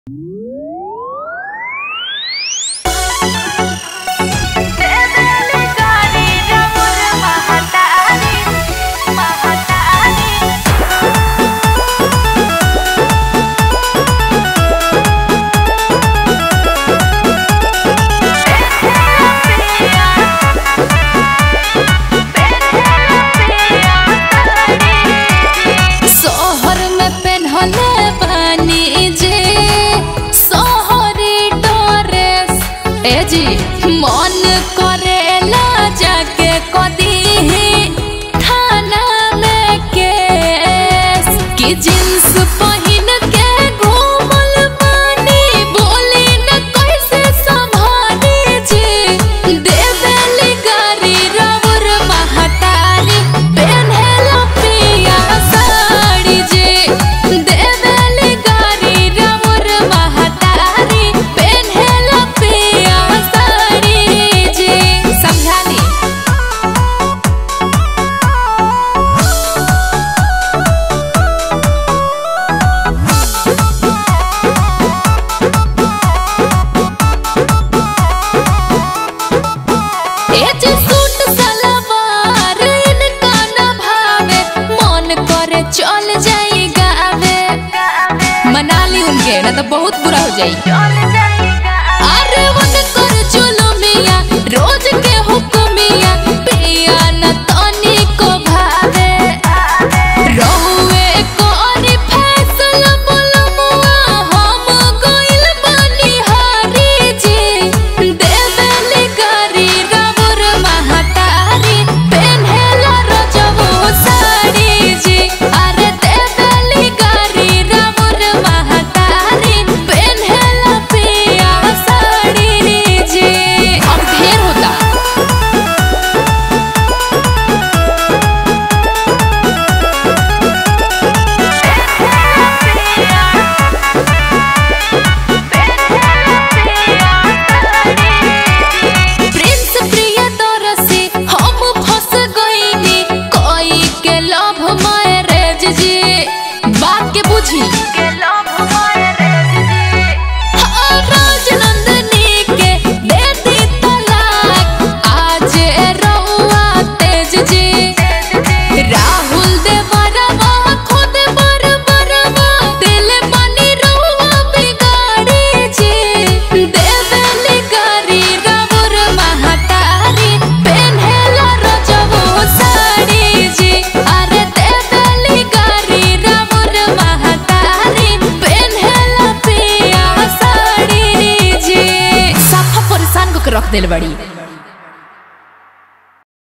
सोहर में पेन्हले बानी जे सोहरी ड्रेस ए जी मन करेला जाके कदी थाना में केस कि जींस पहिन के घूमल बानी बोली न कैसे संभाली जी देवेली गारी रवर महतारी पेन्हेला पिया साड़ी जी देवेली गारी रवर महतारी पेन्हेला पिया साड़ी जी समझानी एच सूट सलवार इनका न भावे मन करे चल जाई गावे मना ली उनके ना तो बहुत बुरा हो जाई अरे वन कर चलो मिया रोज के हुक्मिया पिया न तनी को भावे रहुए कोनी फैसला बोलमुआ हम गइल बानी हारी जी देवेली गारी रवर महतारी पेन्हेला रजबो साड़ी जी अरे देवेली गारी रवर महतारी पेन्हेला पिया साड़ी जी अब ढेर होता प्रिंस प्रियदर्शी हम फंस गइनी कोई के लव मैरिज जी बात के बुझी हाँ, राजनंदनी के दे दी तलाक आज रउआ तेज जी राहुल दे बरवा खुद बर बरवा दिल मनी रउआ बिगाड़ी जी देवेली गारी रवर महतारी पेन्हेला रजबो साड़ी जी अरे देवेली गारी रवर महतारी पेन्हेला पिया साड़ी जी साफा परेशान को के रख देल बड़ी